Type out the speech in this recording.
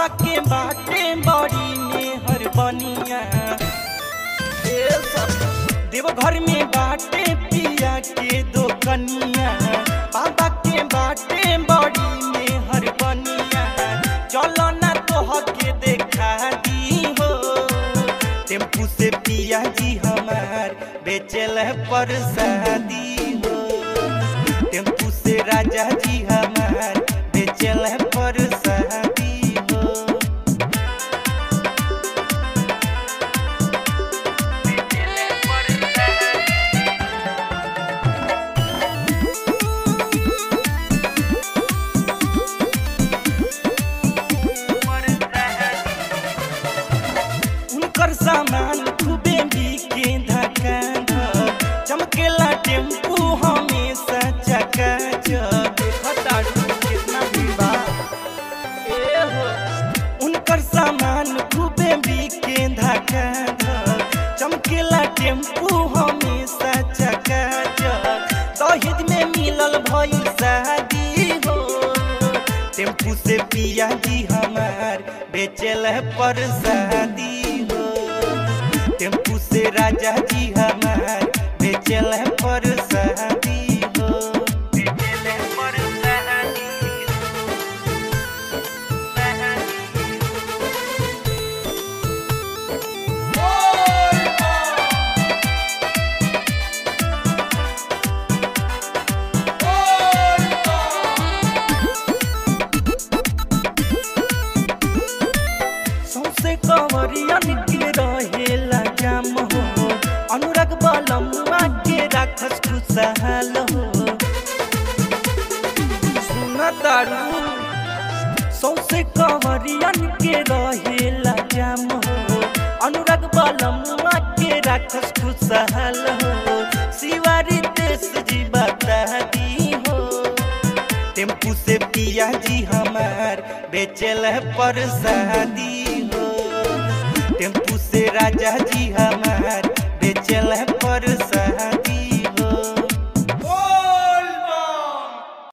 के बाटे बड़ी मेहर बनिया ए सब देवघर में बाटे पिया के दो कनिया बाबा के बाटे बड़ी मेहर बनिया चलो ना तोह के देखा दी हो टेम्पू से पिया जी हमार बेचल पर शादी हो टेम्पू से राजा जी हमार बेचल पर शादी हो उनकर सामान खूबे बिके धक्का धक चमकेला टेम्पू हमेशा चका चक देखताड़ू कितना भीड़ बा ए हो उनकर सामान खूबे बिके धक्का धक चमकेला टेम्पू हमेशा चका चक दहेज में मिलल भइल शादी हो टेम्पू से पिया जी हमार बेचल पर शादी हो टेम्पू से राजा जी हमार बेचल पर शादी हो बेचल पर शादी सौसे कंवरियन के रहेला जाम हो अनुराग बलमुआ के राखस खुशहाल हो सुन तारू सौसे कंवरियन के रहेला जाम हो अनुराग बलमुआ के राखस खुशहाल हो शिवारी देश जी बता दी हो टेम्पू से पिया जी हमार बेचल पर शादी हो टेम्पू से राजा जी हमार बेचल पर शादी